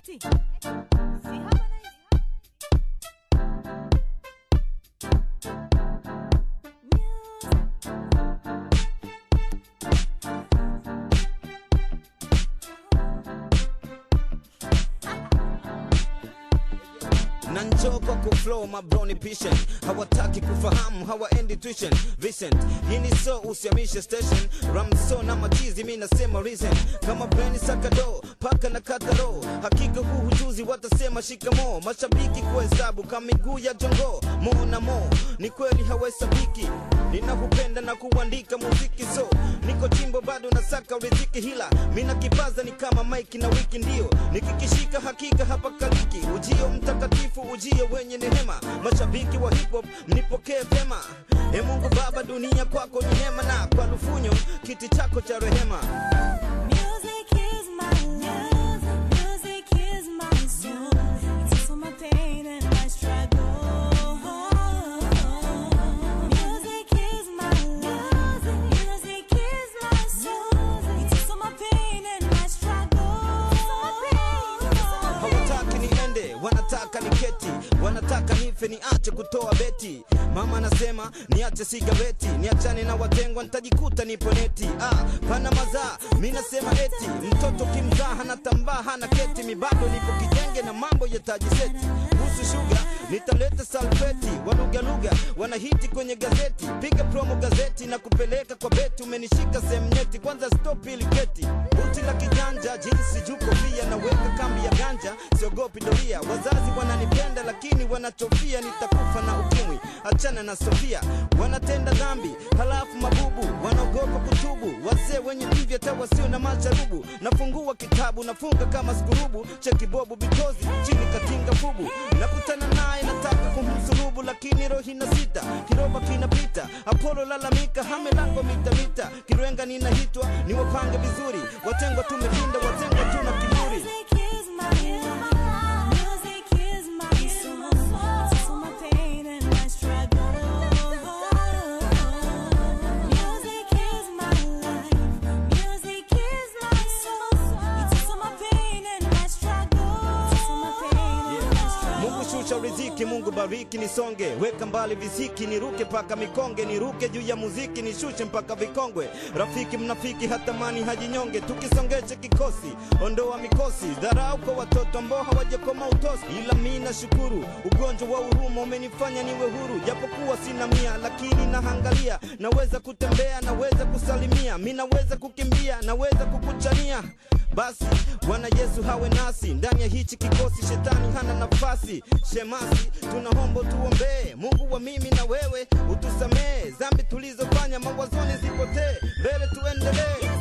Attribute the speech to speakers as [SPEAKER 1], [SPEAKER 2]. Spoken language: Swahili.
[SPEAKER 1] eti si Harmonize. Music.
[SPEAKER 2] na njoo kwa kuflow mabroni patient hawataki kufahamu hawaendi tuition Vincent hii ni so usiamishe station ramso na machizi mi nasema reason kama breni sakado paka na kataro hakika huu hujuzi watasema shikamo mashabiki kuhesabu kama miguu ya jongo mo na mo ni kweli hawahesabiki ninakupenda na kuandika muziki so niko chimbo bado nasaka riziki hila mina kipaza ni kama maiki na wiki ndio nikikishika hakika hapa kaliki ujio mtakatifu ujio wenye neema mashabiki wa hip hop mnipokee vema e mungu baba dunia kwako ni hema na kwa lufunyo kiti chako cha rehema
[SPEAKER 1] Music is my life. Music is my soul. It takes all my pain and my struggle. Music is my life. Music is my soul. It takes all my pain and my struggle.
[SPEAKER 2] hawataki niende wanataka niketi wanataka nife niache kutoa beti mama anasema niache sigareti niachane na watengwa nitajikuta nipo neti ah, pana mazaa mi nasema eti mtoto kimzaa hana tambaa hana keti mi bado nipo kijenge na mambo yatajiseti kuhusu shuga nitaleta salfeti walugalugha wanahiti kwenye gazeti piga promo gazeti na kupeleka kwa beti umenishika sehemu nyeti kwanza stop ili keti buti la kijanja jinsi juko pia naweka kambi ya ganja siogopi doria wazazi wananipenda lakini wanachofia nitakufa na ukimwi achana na sofia wanatenda dhambi halafu mabubu wanaogopa kutubu wazee wenye mvi hata wasio na masharubu nafungua kitabu nafunga kama skurubu cheki bobu bitozi chini kakinga fubu nakutana naye nataka kumsulubu lakini rohi na sita kiroba kinapita apolo lalamika hamelango mitamita kirenga ninahitwa ni wapange vizuri watengwa tumepinda watengwa tuna kiburi
[SPEAKER 1] Music is my life. Music is my soul. It takes all my pain and my struggle. Music is my life. Music is my soul. It takes all my pain and my struggle. It takes all my pain and my struggle.
[SPEAKER 2] Mungu shusha riziki, Mungu bariki nisonge, weka mbali visiki, niruke paka mikonge, niruke juu ya muziki, nishushe mpaka vikongwe. Rafiki mnafiki hatamani hajinyonge, tukisongeshe kikosi, ondoa mikosi, dharau kwa watoto ambao hawajakoma utosi. Ila mi nashukuru, ugonjwa wa huruma umenifanya niwe huru, japokuwa sina mia, lakini nahangalia, naweza kutembea, naweza kusalimia, mi naweza kukimbia, naweza kukuchania basi Bwana Yesu hawe nasi ndani ya hichi kikosi, shetani hana nafasi. Shemasi, tunaomba tuombee, Mungu wa mimi na wewe utusamee dhambi tulizofanya, mawazoni zipotee, mbele tuendelee.